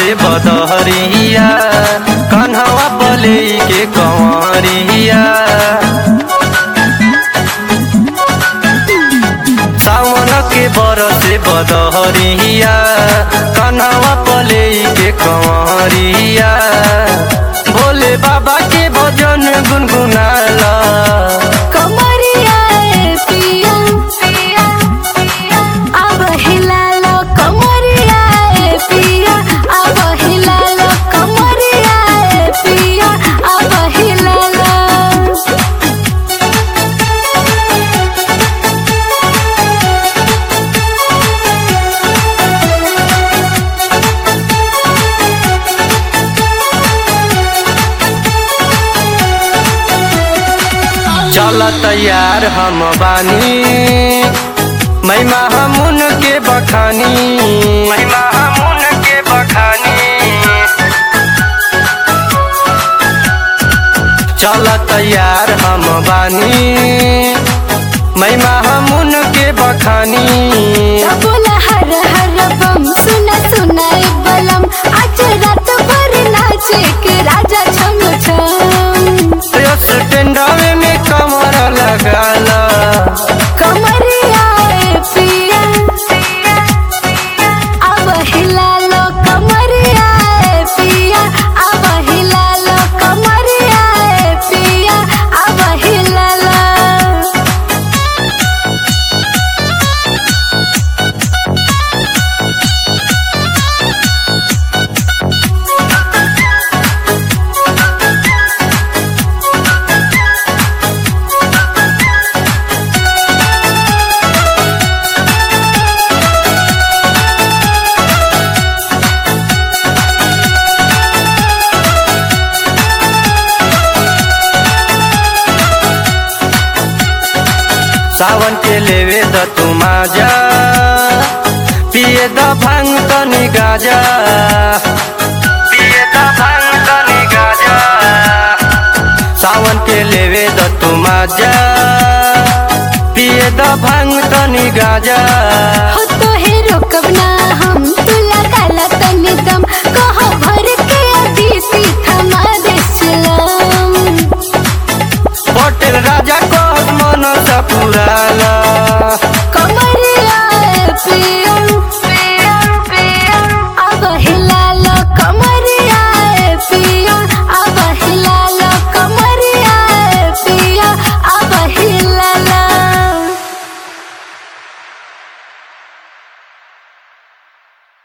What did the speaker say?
बरसे बदहरिया कन्हवा बले के कंवरिया सावन के बरसे बदहरिया कन्हवा बले के कंवरिया भोले बाबा के भजन गुनगुनाला कमरिया ए पिया अब हिलालो कमरिया ए पिया अब हिलालो कमरिया ए पिया अब हिलालो चल तैयार हम बानी महिमा हमन के बखानी महिमा हमन के बखानी चल तैयार हम बानी महिमा हमन के बखानी बोला हर हर बम सुना सुना ए बलम आज रात भर नाचे के राजा छम छम यस टेंडावे में कमर लगाला कमरिया ए पिया अब हिलालो कमरिया ए पिया अब हिलालो कमरिया ए पिया अब हिलालो सावन के लेवे द तू माजा पिए द भांग तनी गाजा पिए द भांग तनी गाजा सावन के लेवे द तू माजा पिए द भांग तनी गाजा हो तो हे रोकब ना हम तुला काला तनी दम कहो भर के अभी सीखा मारे चलम पटेल राजा को मन सा पुराला को